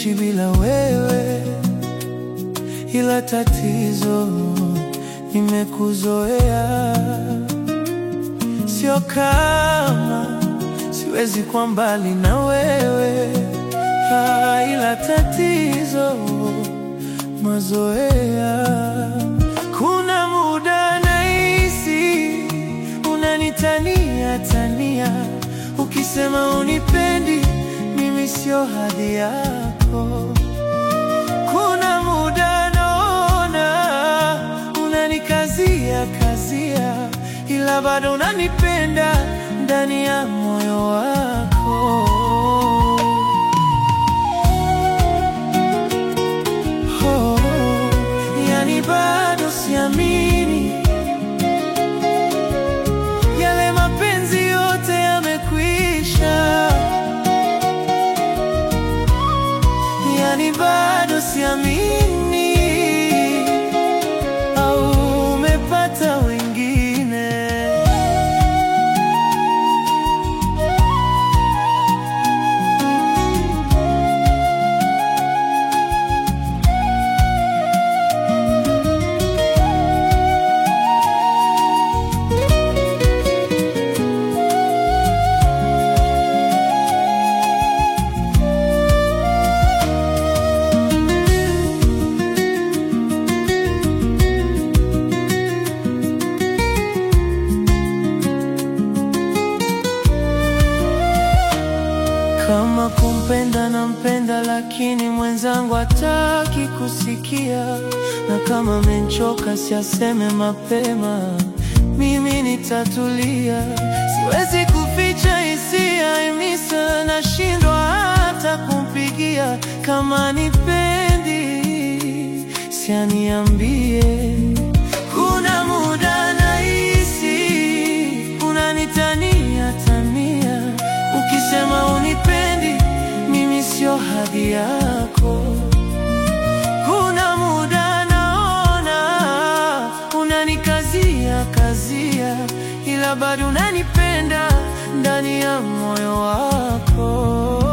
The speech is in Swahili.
kuishi bila wewe, ila tatizo nimekuzoea. Sio kama siwezi kwa mbali na wewe, ah, ila tatizo mazoea. Kuna muda nahisi unanitania tania, ukisema unipendi mimi sio hadhi yako. Kuna muda naona unanikazia kazia, ila bado unanipenda ndani ya moyo wako. Oh, yani bado siamini yale mapenzi yote yamekwisha, yani bado siamini au umepata wengine. Kama kumpenda nampenda, lakini mwenzangu hataki kusikia, na kama menchoka siaseme mapema, mimi nitatulia. Siwezi kuficha hisia imisa, nashindwa hata kumpigia. Kama nipendi sianiambie. Kuna muda nahisi unanitania tania, ukisema unipendi mimi sio hadhi yako. Kuna muda naona unanikazia kazia, ila bado unanipenda ndani ya moyo wako.